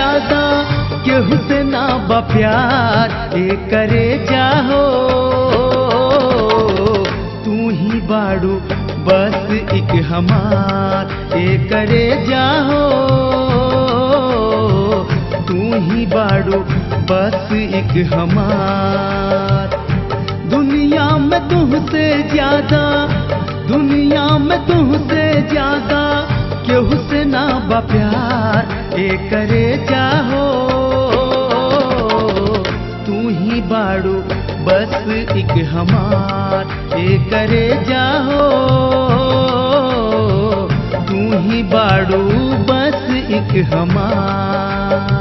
ज्यादा केहू से ना बा प्यार ए करे जाहो तू ही बाड़ू बस एक हमार ए करे जाहो तू ही बाड़ू बस एक हमार दुनिया में तुमसे ज्यादा दुनिया में तुमसे ज्यादा केहू से ना बा प्यार ए करे जाहो तू ही बाड़ू बस एक हमार ए करे जाहो तू ही बाड़ू बस एक हमार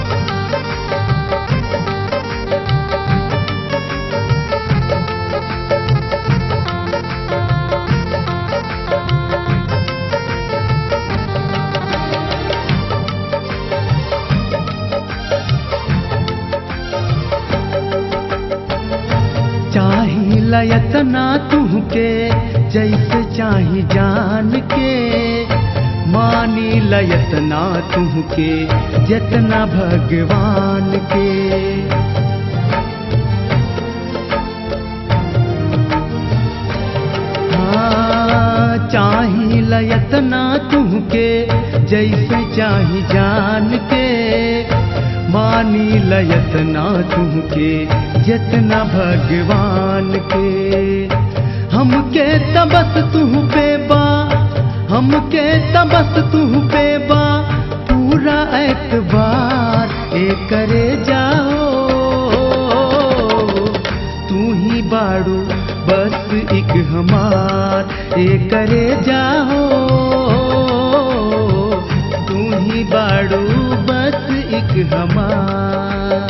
चाही लयतना तुहके जैसे चाही जान के मानी लयतना तुहके जतना भगवान के हाँ, चाही लयतना तुहके जैसे चाही जान के मानी लयतना तुमके जतना भगवान के हमके तबस तुह पे बा हमके तबस तुह पे बा पूरा एतबार ए करे जाओ तू ही बाड़ू बस एक हमार ए करे जाओ तू ही बाड़ू बस एक हमार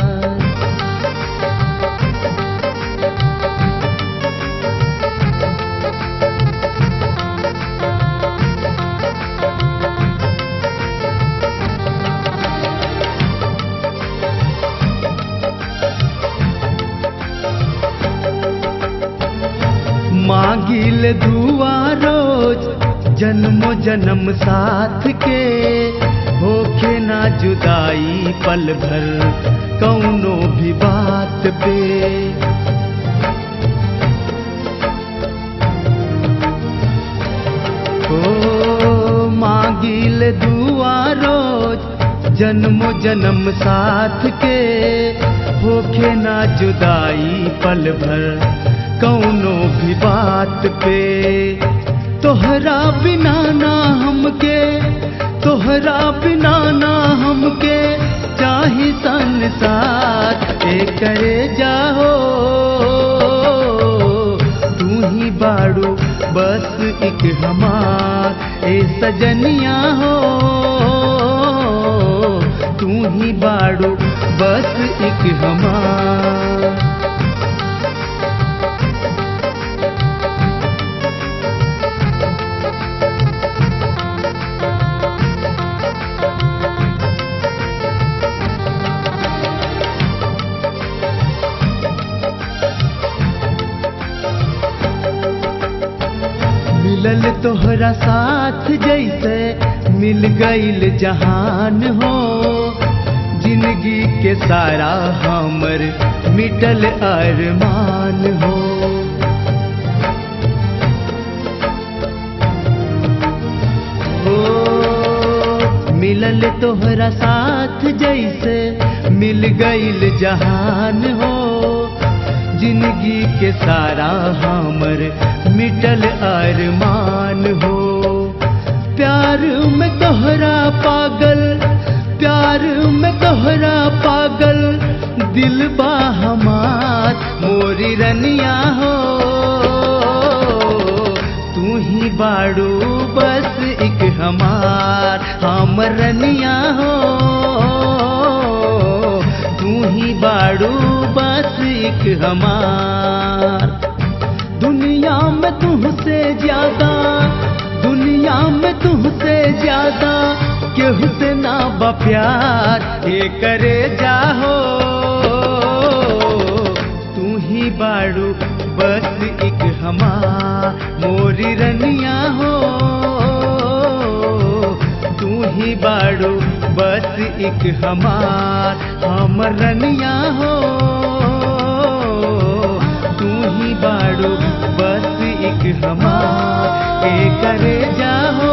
मांगिल दुआ रोज जन्मो जन्म साथ के होखे ना जुदाई पल भर कौनो भी बात पे ओ मांगिल दुआ रोज जन्मो जन्म साथ के होखे ना जुदाई पल भर कौनो भी बात पे तोहरा बिना ना हमके तोहरा बिना ना हमके चाही संसार ए करे जाहो तू ही बाड़ू बस एक हमार ए सजनिया हो तू ही बाड़ू बस एक हमार मिलल तोहरा साथ जैसे मिल गईल जहान हो जिंदगी के सारा हमर मिटल अरमान हो ओ, मिलल तोहरा साथ जैसे मिल गईल जहान हो जिंदगी के सारा हमर मिटल अरमान हो प्यार में तोहरा पागल प्यार में तोहरा पागल दिल बा हमार मोरी रनिया हो तू ही बाड़ू बस एक हमार हम रनिया हो तू ही बाड़ू बस एक हमार दुनिया में तुझसे ज्यादा दुनिया में तुझसे ज्यादा केहू से ना बा प्यार ये करे जाहो तू ही बाड़ू बस एक हमार मोरी रनिया हो तू ही बाड़ू बस एक हमार हमर रनिया हो तू ही बाड़ू बस एक हमार के करे जाहो